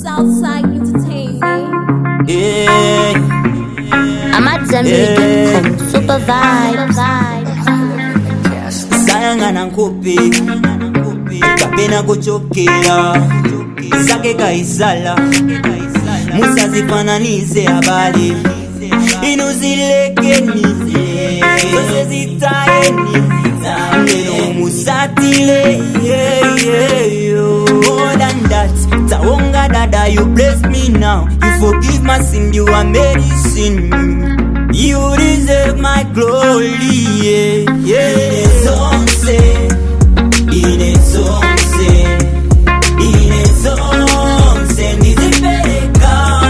Southside Entertainment. Yeah. I'm at Zambi.com. Super vibes. sayangana nkupi kapena kuchokera zake kaisala musazifananize habari inu zilekeni zose zitaeni neno musatile yeah, yeah, yo. more than that tawonga dada you bless me now you forgive my sin you are medicine You deserve my glory, yeah, yeah. Zonse, ine zonse, ine zonse, nizipeleka.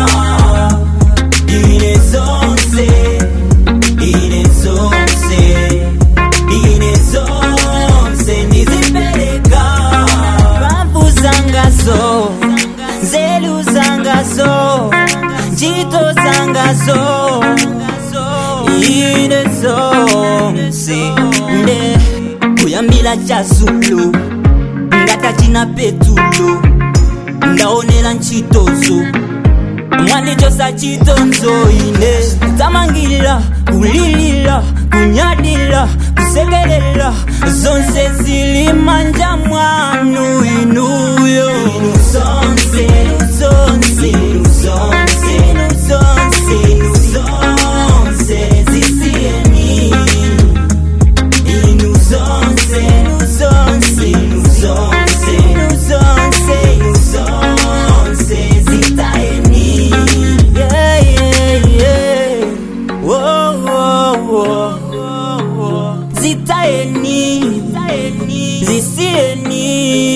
Ine zonse, ine zonse, ine zonse, nizipeleka. Bavu zangazo, zelu zangazo, jito zangazo. ine zonse nde kuyambila cha zulu ngata china petulo ndaonela ntchitozo mwanichosa chitonzo ine tamangila kulilila kunyadila kusekelela zonse zili manja mwanu inuyo inu zonse inu zonse inu zonse inu zonse inu zonse zisieni inu zonse inu zonse inu zonse inu zonse inu zonse zitaeni yeah yeah yeah whoa whoa whoa zitaeni zisieni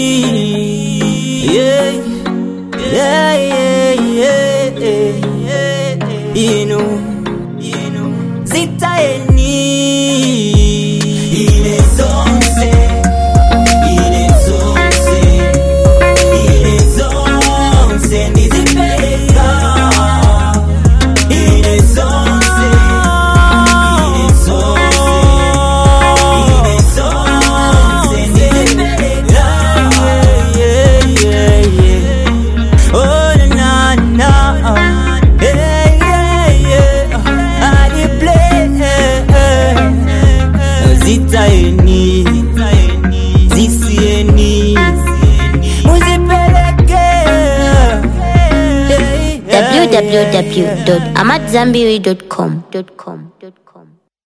yeah yeah yeah yeah inu inu zitaeni ine zonse ine zonse ine zonse ndizipeleka ine zonse ine zonse ine zonse ndizipeleka yeah yeah yeah oh na na hey yeah yeah I dey play zitaeni zisieni muzipeleke www.amatzambiri.com.